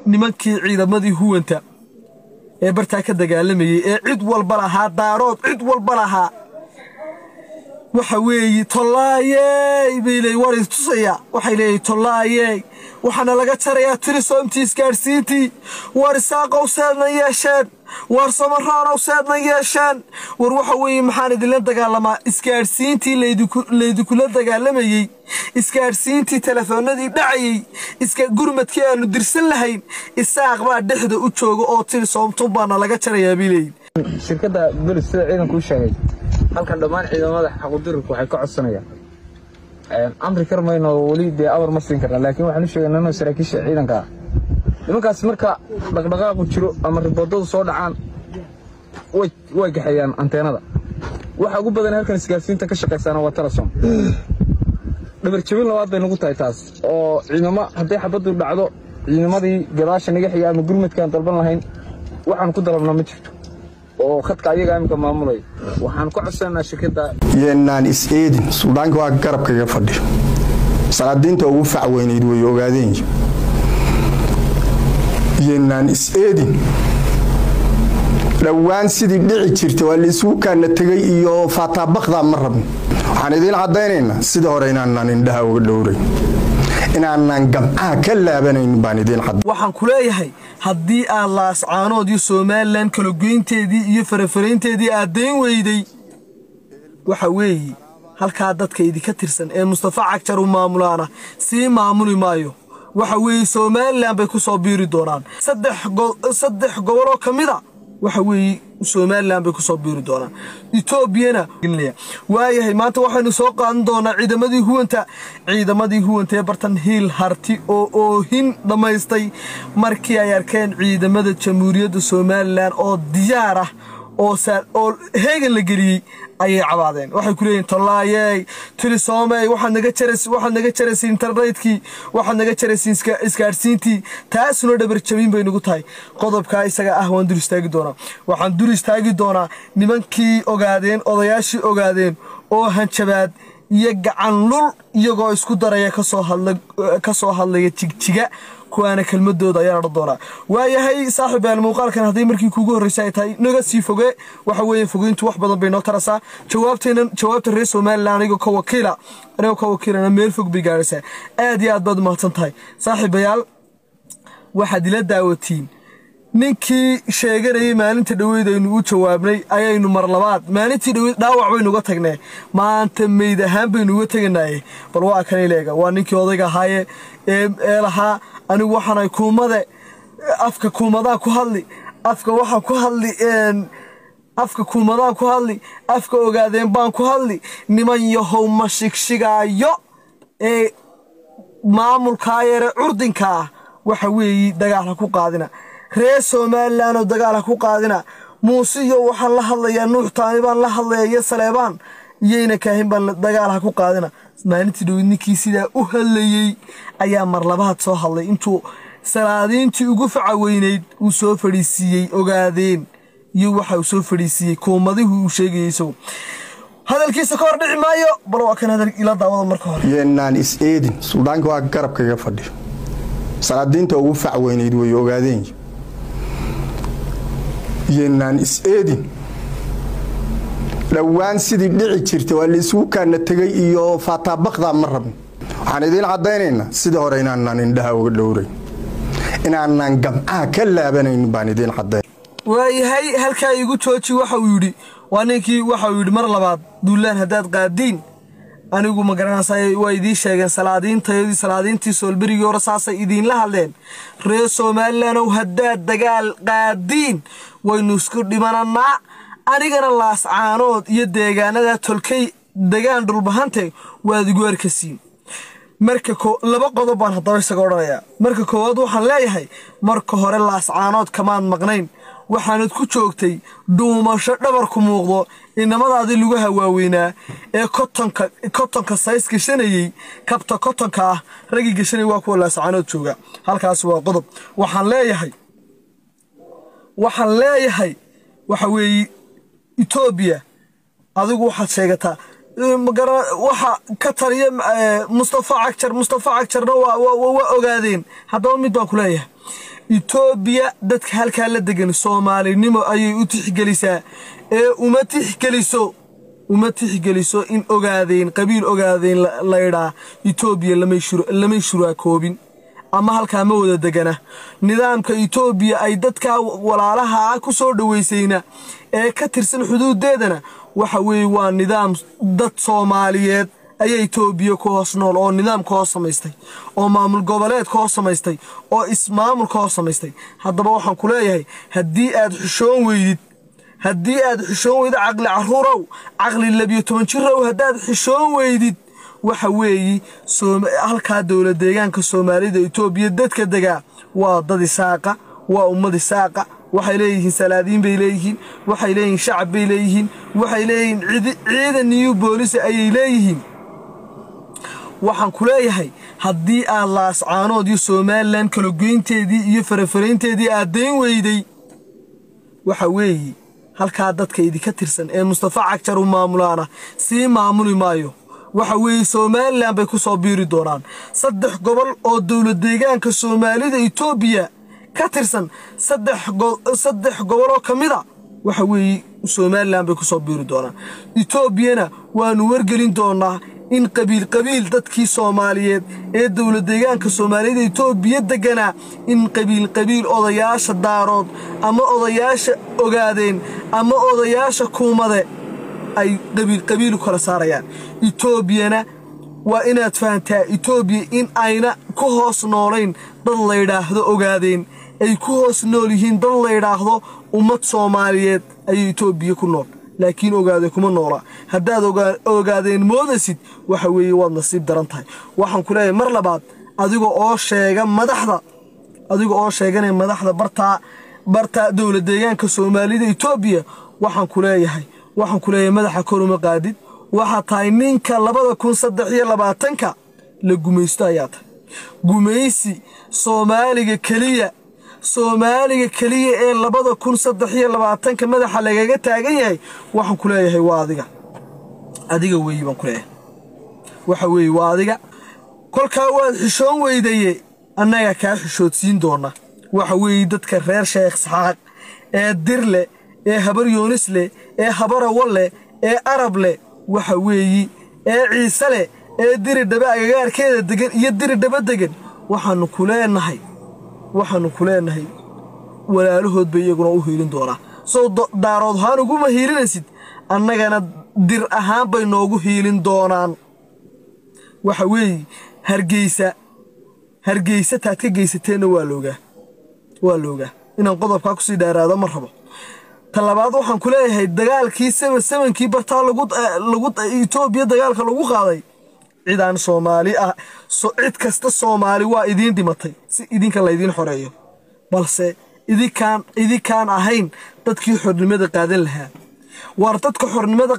nimankii ciidamadii huwanta ee bartaa ka dagaalamayey ee cid walba lahaa daarood cid walba lahaa waxa weeye tollaayey bay leey war istusaya waxay leeyihin tollaayey waxaana laga jarayaa tirisoomtii isgaadhsiintii war isaaqow seedna yeesheen war samaraanow seedna yeesheen war waxa weeye maxaan idinla dagaalamaa isgaadhsiintii laydinkula dagaalamayey isgaadhsiintii telefoonadii dhacayey gurmadkii aanu dirsan lahayn isaaq baa dhexda u jooga oo tirisoomtun baana laga jarayaa bay leeyihin shirkadda belis sida ciidankuu sheegay halkan dhammaan ciidamada xaqudirarku waxay ka codsanayaan amri kar mayno weli dee amar ma siin karna laakiin waxaan u sheegaynaa inuu saraakiisha ciidanka ah nimankaas marka dhaqdhaqaaqu jiro ama riboodadu soo dhacaan way gaxeeyaan anteenada waxa ugu badan halkan isgaarsiinta ka shaqaysaana waa telesom dhabar jabin labaad bay nagu tahay taas oo ciidamo hadday xabaddu dhacdo ciidamadii gadaasha naga xiga ama gurmadkaan dalban lahayn waxaan ku dalabnaa ma jirto oo khadka ayaga iminka maamulaya waxaan ku codsananaa shirkadda yeenaan is-eedin suudaanka waa garabkaga fadhiyo salaadiinta ugu fac weynayd way ogaadeen yeenaan is-eedin dhowaan sidii dhici jirta waa laisugu kaana tegay iyo faataabakdaa ma rabno waxaan idiin caddaynaynaa sida hore inaanaan indhaha uga dhowrayn inaanaan gamcaha ka laabanayn baan idiin cadday waxaan ku leeyahay haddii aad laascaanood iyo somalilan kalagoynteedii iyo farafaraynteedii aad dayn weyday waxa weeye halkaa dadka idinka tirsan ee mustafa cagjar u maamulaana sii maamuli maayo waxa weeye somalilan bay ku soo biiri doonaan saddex goboloo ka mida waxa weeye somalilan bay ku soo biiri doonaan etoobiyana waayahay maanta waxaynu soo qaadan doonaa ciidamadii huwanta ciidamadii huwanta ee bartan hiil harti oo oohin dhammaystay markii ay arkeen ciidamada jamhuuriyadda somalilan oo diyaar ah oo heegan la geliyey ayay cabaadeen waxay ku leeyihin tollaayey tilisoomey waxaad naga jaraysa internetkii waxaad naga jaraysa isgaadhsiintii taasuna dhabarjabin bay nagu tahay qodobkaa isaga ah waan dur istaagi doonaa waxaan dur istaagi doonaa nimankii ogaadeen odayaashii ogaadeen oo hanjabaad iyo gacan lul iyagoo isku daraya ka soo hadlaya jigjiga kuwaana kelmadooda ayaan odhan doonaa waayahay saaxib yaal muuqaalkan haddii markii kuugu horreysay ay tahay naga sii foge waxa weeye fogeyntu wax badan bay noo tarasaa jawaabteenan jawaabta reer somalilan anigoo ka wakiila anigoo ka wakiilana meel fog bay gaadhaysaa aad iyo aad baad umahadsan tahay saaxiibayaal waxaad ila daawatiin ninkii sheeganayay maalinta dhoweyd aynu u jawaabnay ayaynu mar labaad maalintii dhoweyd dhaawac baynu uga tagnee maanta meyd ahaan baynu uga teganaye bal waa kan ileega waa ninkii odayga ahaaye ee lahaa anigu waxaanay kuumade afka kuumadaan ku hadli afka waxaan ku hadli afka kuumadaan ku hadli afka ogaadeen baan ku hadli niman yahow ma shigshigaayo ee maamulkaa yare curdinka ah waxa weeye dagaal ha ku qaadina reer somalilan oo dagaal ha ku qaadina muuse iyo waxaan la hadlayaa nuux taani baan la hadlaya iyo saleebaan iyayna kaahin baan dagaal ha ku qaadina maalintii dhowid ninkii sidaa u hadlayey ayaa mar labaad soo hadlay intuu salaadiintii ugu faca weynayd uu soo fadhiisiiyey ogaadeen iyo waxa uu soo fadhiisiiyey kuumadihii uu sheegayey isagu hadalkiisa ka hor dhici maayo bal waa kan hadal ila daawada marka hore yeenaan is-eedin suudaanka waa garabkaga fadhiyo salaadiinta ugu fac weynayd way ogaadeen yeenaan is-eedin dhowaan sidii dhici jirta waa laisugu kaana tegay iyo faataabakdaa ma rabno waxaan idiin caddaynaynaa sida hore inaanaan indhaha uga dhowrayn inaanaan gamcaha ka laabanayn baan idiin caddayn waayahay halkaa igu jooji waxa uu yidhi waa ninkii waxa uu yidhi mar labaad duulaan haddaad qaadiin anigu ma garanaysa waa idiin sheegeen salaadiintayadii salaadiintii soolberigii hore saasay idiinla hadleen reer somalilandow haddaad dagaal qaadiin waynu isku dhimananaa anigana laascaanood iyo deegaanada tolkay degaan dhulbahante waad igu arkasiin marka laba qodob baan haddaba isaga odhanayaa marka koowaad waxaan leeyahay marka hore laascaanood kamaad maqnayn waxaanad ku joogtay dhuumasho dhabarku muuqdo inamadaadii lagu hawaaweynaa ee kotonka says gashanayey kabta kotonka ah raggii gashanay waa kuwa laascaanood jooga halkaas waa qodob waxaan leeyahay waxaan leeyahay waxa weeye etoobiya adigu waxaad sheegataa waxa ka taliya mustafa cagjar mustafa cagjarna waa ogaadeen haddaba mid baan ku leeyahay itoobiya dadka halkaa la degan soomaalinimo ayay u tixgelisaa ee uma tixgeliso uma tixgeliso in ogaadeen qabiil ogaadeen laydhaa itoobiya lamay shuraakoobin ama halkaa ma wada degana nidaamka itoobiya ay dadkaa walaalaha ah ku soo dhowaysayna ee ka tirsan xuduudeedana waxa weeye waa nidaam dad soomaaliyeed ayaa itoobiya ku hoos nool oo nidaam ka hoos samaystay oo maamul goboleed ka hoos samaystay oo ismaamul ka hoos samaystay haddaba waxaan ku leeyahay haddii aad xushoon weydid haddii aad xishoon weydid caqli caruurow caqli labiyo toban jirow haddaad xishoon weydid waxa weeye halkaa dowla deegaanka soomaalida itoobiya dadka degaa waa dad isaaqa waa ummad isaaqa waxay leeyihiin salaadiin bay leeyihiin waxay leeyihiin shacab bay leeyihiin waxay leeyihiin ciidan niyu boolisa ayay leeyihiin waxaan ku leeyahay haddii aad laascaanood iyo somalilan kalagoynteedii iyo farafaraynteedii aad dayn weyday waxa weeye halkaa dadka idinka tirsan ee mustafa cagjar u maamulaana sii maamuli maayo waxa weeye somalilan bay ku soo biiri doonaan saddex gobol oo dowla deegaanka soomaalida itoobiya ka tirsan saddex goboloo ka mida waxa weeye somalilan bay ku soo biiri doonaan itoobiyana waannu wargelin doonaa in qabiil qabiil dadkii soomaaliyeed ee dowla deegaanka soomaaliyada itoobiya deganaa in qabiil qabiil odayaasha daarood ama odayaasha ogaadeen ama odayaasha kuumade ay qabiil qabiil u kala saarayaan itoobiyana waa inaad fahantaa itoobiya in ayna ku hoos noolayn dad laydhaahdo ogaadeen ay ku hoos nool yihiin dad laydhaahdo ummad soomaaliyeed ayay itoobiya ku nool laakiin ogaade kuma noola haddaad ogaadeen moodasid waxa weeye waad nasiib daran tahay waxaan ku leeyahay mar labaad adiga oo sheega madaxda adiga oo sheeganaya madaxda bartaa bartaa dowla deegaanka soomaalida itoobiya waxaan ku leeyahay waxaan ku leeyahay madaxa koruma qaadid waxaa tahay ninka labada kun saddex iyo labaatanka la gumaysto ayaa tahay gumaysi soomaaliga keliya soomaaliga keliya ee labada kun saddex iyo labaatanka madaxa lagaga taagan yahay waxaan ku leeyahay waa adiga adiga weeye baan ku leeyahay waxa weeye waa adiga kolkaa waad xishoon weydaye annaga kaa xishoodsiin doona waxa weeye dadka reer sheekh saxaaq ee dir leh ee habar yoonis leh ee habarawa leh ee arab leh waxa weeye ee ciise leh ee diri dhabe agagaarkeeda degan iyo diri dhaba degan waxaannu ku leenahay waxaannu ku leenahay walaalahood bay iyaguna u hiilin doonaa sow daarood ahaan uguma hiilinaysid annagana dir ahaan bay noogu hiilin doonaan waxa weeye hargeysa hargeysa taad ka geysateenna waa loogaa waa loogaa inaan qodobkaa kusii dheeraado ma rabo ta labaad waxaan ku leeyahay dagaalkii seven sevenkii bartaa lagu itoobiya dagaalka lagu qaaday cidaan soomaali ah cid kasta soomaali waa idiin dhimatay si idinka laydiin xoreeyo balse idinkaan idinkaan ahayn dadkii xornimada qaadan lahaa waar dadka xornimada